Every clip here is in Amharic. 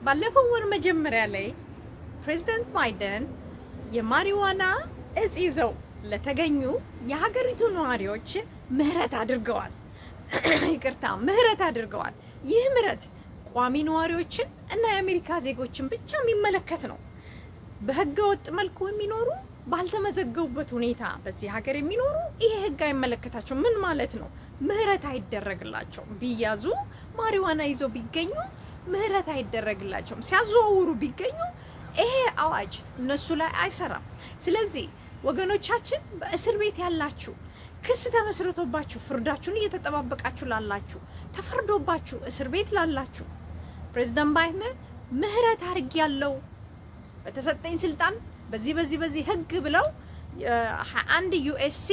ባለፈው ወር መጀመሪያ ላይ ፕሬዚደንት ባይደን የማሪዋና እጽ ይዘው ለተገኙ የሀገሪቱ ነዋሪዎች ምህረት አድርገዋል። ይቅርታ ምህረት አድርገዋል። ይህ ምህረት ቋሚ ነዋሪዎችን እና የአሜሪካ ዜጎችን ብቻ የሚመለከት ነው። በህገ ወጥ መልኩ የሚኖሩ ባልተመዘገቡበት ሁኔታ በዚህ ሀገር የሚኖሩ ይሄ ህግ አይመለከታቸው። ምን ማለት ነው? ምህረት አይደረግላቸውም። ቢያዙ ማሪዋና ይዘው ቢገኙ ምህረት አይደረግላቸውም። ሲያዘዋውሩ ቢገኙ ይሄ አዋጅ እነሱ ላይ አይሰራም። ስለዚህ ወገኖቻችን በእስር ቤት ያላችሁ ክስ ተመስርቶባችሁ ፍርዳችሁን እየተጠባበቃችሁ ላላችሁ፣ ተፈርዶባችሁ እስር ቤት ላላችሁ ፕሬዚደንት ባይደን ምህረት አድርግ ያለው በተሰጠኝ ስልጣን በዚህ በዚህ በዚህ ህግ ብለው አንድ ዩኤስሲ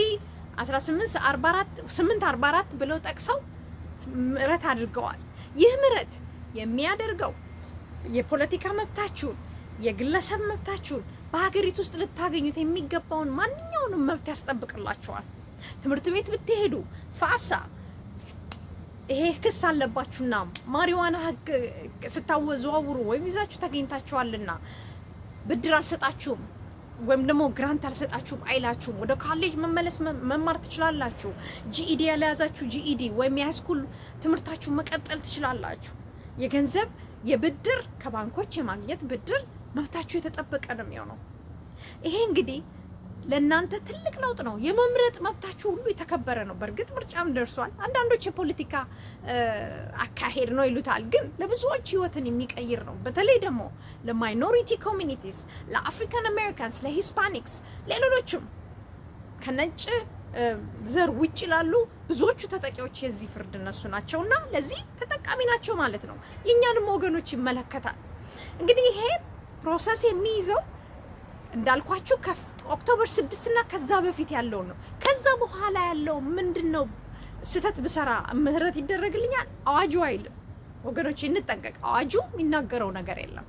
1844 ብለው ጠቅሰው ምህረት አድርገዋል። ይህ ምህረት የሚያደርገው የፖለቲካ መብታችሁን የግለሰብ መብታችሁን በሀገሪቱ ውስጥ ልታገኙት የሚገባውን ማንኛውንም መብት ያስጠብቅላችኋል። ትምህርት ቤት ብትሄዱ ፋፍሳ ይሄ ክስ አለባችሁና ማሪዋና ህግ ስታወዘዋውሩ ወይም ይዛችሁ ተገኝታችኋልና ብድር አልሰጣችሁም ወይም ደግሞ ግራንት አልሰጣችሁም አይላችሁም። ወደ ካሌጅ መመለስ መማር ትችላላችሁ። ጂኢዲ ያለያዛችሁ ጂኢዲ ወይም የሃይስኩል ትምህርታችሁ መቀጠል ትችላላችሁ። የገንዘብ የብድር ከባንኮች የማግኘት ብድር መብታችሁ የተጠበቀ ነው የሚሆነው። ይሄ እንግዲህ ለእናንተ ትልቅ ለውጥ ነው። የመምረጥ መብታችሁ ሁሉ የተከበረ ነው። በእርግጥ ምርጫም ደርሷል። አንዳንዶች የፖለቲካ አካሄድ ነው ይሉታል፣ ግን ለብዙዎች ህይወትን የሚቀይር ነው። በተለይ ደግሞ ለማይኖሪቲ ኮሚኒቲስ፣ ለአፍሪካን አሜሪካንስ፣ ለሂስፓኒክስ፣ ለሌሎችም ከነጭ ዘር ውጭ ላሉ ብዙዎቹ ተጠቂዎች የዚህ ፍርድ እነሱ ናቸው እና ለዚህ ተጠቃሚ ናቸው ማለት ነው። የእኛንም ወገኖች ይመለከታል። እንግዲህ ይሄ ፕሮሰስ የሚይዘው እንዳልኳችሁ ኦክቶበር ስድስት እና ከዛ በፊት ያለው ነው። ከዛ በኋላ ያለው ምንድን ነው? ስህተት ብሰራ ምህረት ይደረግልኛል አዋጁ አይልም። ወገኖች እንጠንቀቅ። አዋጁ የሚናገረው ነገር የለም።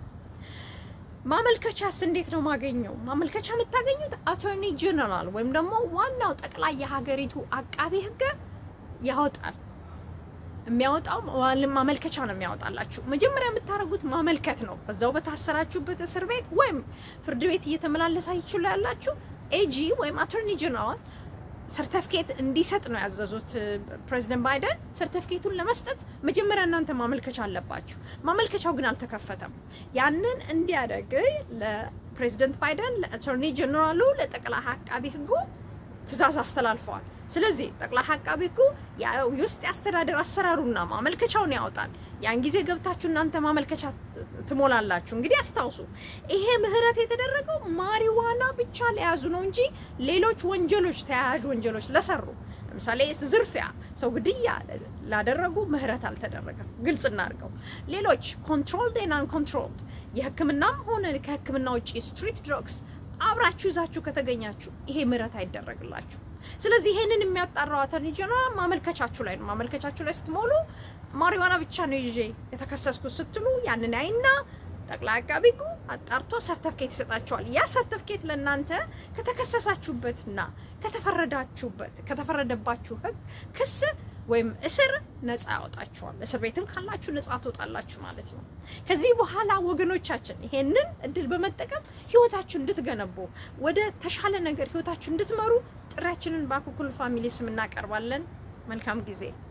ማመልከቻስ እንዴት ነው ማገኘው? ማመልከቻ የምታገኙት አቶርኒ ጀነራል ወይም ደግሞ ዋናው ጠቅላይ የሀገሪቱ አቃቤ ሕግ ያወጣል። የሚያወጣው ማመልከቻ ነው የሚያወጣላችሁ። መጀመሪያ የምታደርጉት ማመልከት ነው። በዛው በታሰራችሁበት እስር ቤት ወይም ፍርድ ቤት እየተመላለሳችሁ ላይ ያላችሁ ኤጂ ወይም አቶርኒ ጀነራል ሰርተፍኬት እንዲሰጥ ነው ያዘዙት ፕሬዚደንት ባይደን። ሰርተፍኬቱን ለመስጠት መጀመሪያ እናንተ ማመልከቻ አለባችሁ። ማመልከቻው ግን አልተከፈተም። ያንን እንዲያደርግ ለፕሬዚደንት ባይደን፣ ለአቶርኒ ጀነራሉ፣ ለጠቅላይ አቃቢ ህጉ ትእዛዝ አስተላልፈዋል። ስለዚህ ጠቅላይ አቃቢ ህጉ የውስጥ የአስተዳደር አሰራሩና ማመልከቻውን ያወጣል። ያን ጊዜ ገብታችሁ እናንተ ማመልከቻ ትሞላላችሁ። እንግዲህ አስታውሱ፣ ይሄ ምህረት የተደረገው ማሪዋና ብቻ ለያዙ ነው እንጂ ሌሎች ወንጀሎች፣ ተያያዥ ወንጀሎች ለሰሩ ለምሳሌ ዝርፊያ፣ ሰው ግድያ ላደረጉ ምህረት አልተደረገም። ግልጽ እናድርገው። ሌሎች ኮንትሮልድ ኤንድ አንኮንትሮልድ የህክምናም ሆነ ከህክምና ውጭ ስትሪት ድሮግስ አብራችሁ ይዛችሁ ከተገኛችሁ ይሄ ምህረት አይደረግላችሁ። ስለዚህ ይሄንን የሚያጣራው አተርኒ ጀነራል ማመልከቻችሁ ላይ ነው። ማመልከቻችሁ ላይ ስትሞሉ ማሪዋና ብቻ ነው ይዤ የተከሰስኩት ስትሉ ያንን አይና ጠቅላይ አቃቤ ሕጉ አጣርቶ ሰርተፍኬት ይሰጣችኋል። ያ ሰርተፍኬት ለእናንተ ከተከሰሳችሁበትና ከተፈረዳችሁበት ከተፈረደባችሁ ህግ ክስ ወይም እስር ነፃ ያወጣችኋል። እስር ቤትም ካላችሁ ነፃ ትወጣላችሁ ማለት ነው። ከዚህ በኋላ ወገኖቻችን ይሄንን እድል በመጠቀም ህይወታችሁ እንድትገነቡ ወደ ተሻለ ነገር ህይወታችሁ እንድትመሩ ጥሪያችንን በአኩኩሉ ፋሚሊ ስም እናቀርባለን። መልካም ጊዜ